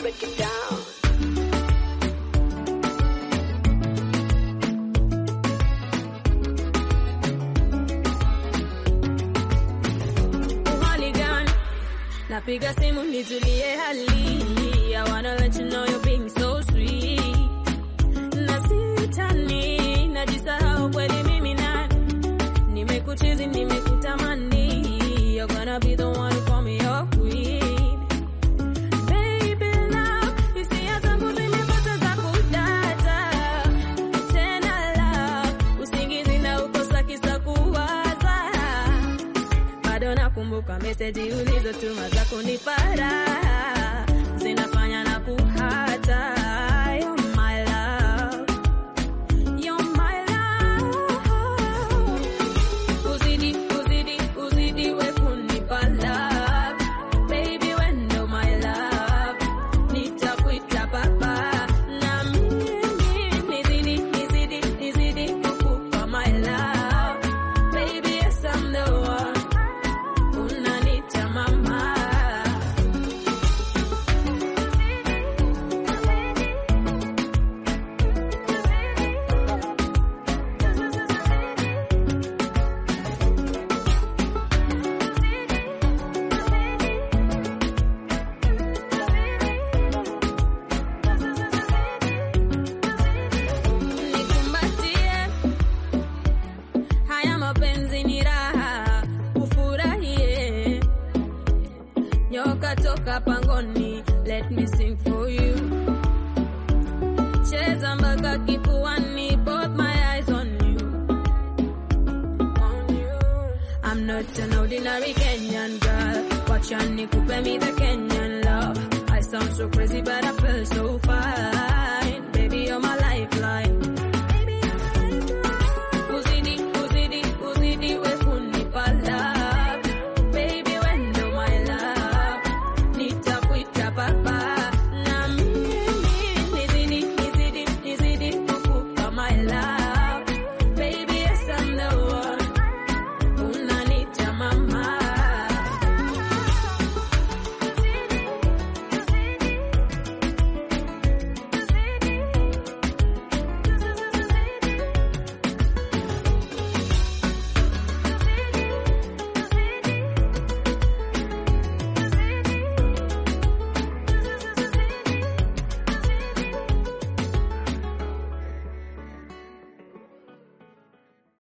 break it down. Uhali gani? Napiga simu nitulie hali. I wanna let you know you're being so sweet. Na sitani, najisahau kweli mimi nani. Nimekuchizi, nimekutamani. You're gonna be the one who call me your queen. Baby love, hisia zangu zimepoteza kudata. Tena love, usingizi na ukosa kisa kuwaza bado nakumbuka meseji ulizotuma za kunipara zinafanya na kuhata You're my love. You're my love. Uzidi, uzidi, uzidi we kunipa love. Baby, we ndo my love. Nitakuita baba. Na mimi nizidi, nizidi, nizidi kukupa my love. Baby, yes, I'm the one. Unanita mama. Nikumbatie, haya mapenzi ni raha, ufurahie. Nyoka toka pangoni, let me sing for you. Cheza mpaka kifuani, both my eyes on you. On you. I'm not an ordinary Kenyan girl. Wacha nikupe me the Kenyan love. I sound so crazy, but I